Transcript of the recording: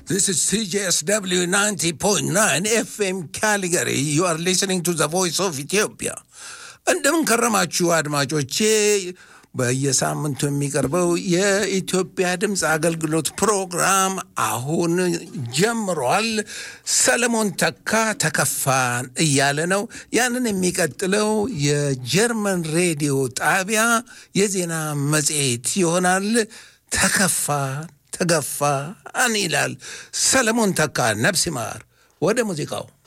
This is CJSW 90.9 FM Calgary. You are listening to the voice of Ethiopia. እንደምን ከረማችሁ አድማጮቼ። በየሳምንቱ የሚቀርበው የኢትዮጵያ ድምፅ አገልግሎት ፕሮግራም አሁን ጀምሯል። ሰለሞን ተካ ተከፋን እያለ ነው። ያንን የሚቀጥለው የጀርመን ሬዲዮ ጣቢያ የዜና መጽሔት ይሆናል። ተከፋን ተገፋን ይላል ሰለሞን ተካ። ነፍስ ይማር። ወደ ሙዚቃው